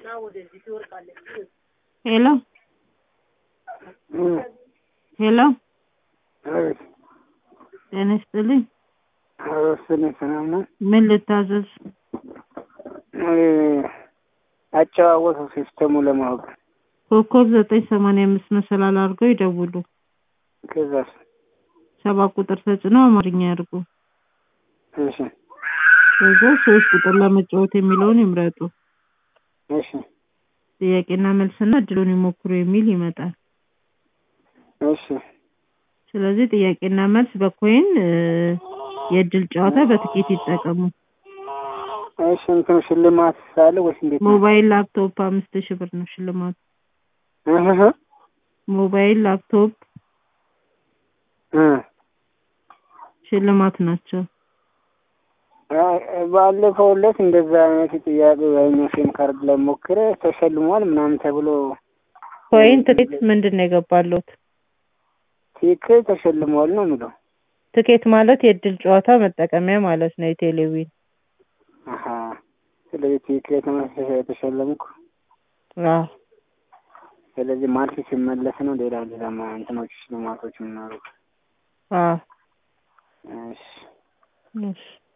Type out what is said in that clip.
ሄሎ ሄሎ አቤት ጤና ይስጥልኝ። አረስን ሰላም ነው። ምን ልታዘዝ? አጨዋወቱ ሲስተሙ ለማወቅ ኮከብ ዘጠኝ ሰማንያ አምስት መሰላል አድርገው ይደውሉ። ከዛስ? ሰባት ቁጥር ተጭነው አማርኛ ያድርጉ። እሺ ከዛ ሶስት ቁጥር ለመጫወት የሚለውን ይምረጡ። እሺ ጥያቄና መልስና እድሉን ይሞክሩ የሚል ይመጣል። እሺ ስለዚህ ጥያቄና መልስ በኮይን እ፣ የእድል ጨዋታ በትኬት ይጠቀሙ። እሺ እንትን ሽልማት ሳለ ወይስ እንዴት ነው? ሞባይል ላፕቶፕ አምስት ሺህ ብር ነው ሽልማቱ። እህ ሞባይል ላፕቶፕ እ ሽልማት ናቸው። አይ፣ ባለፈው ዕለት እንደዛ አይነት ጥያቄ በእኛ ሲም ካርድ ላይ ሞክረ ተሸልሟል ምናምን ተብሎ ኮይን ትኬት ምንድን ነው የገባሉት? ትክክል ተሸልሟል ነው የሚለው። ትኬት ማለት የእድል ጨዋታ መጠቀሚያ ማለት ነው። የቴሌቪዥን አሀ ስለዚህ ትክክል የተመለሰ የተሸለምኩ አዎ። ስለዚህ ማልስ ሲመለስ ነው ሌላ ሌላ ማ- እንትኖች ሽልማቶች ምናሉ አዎ። እሺ እሺ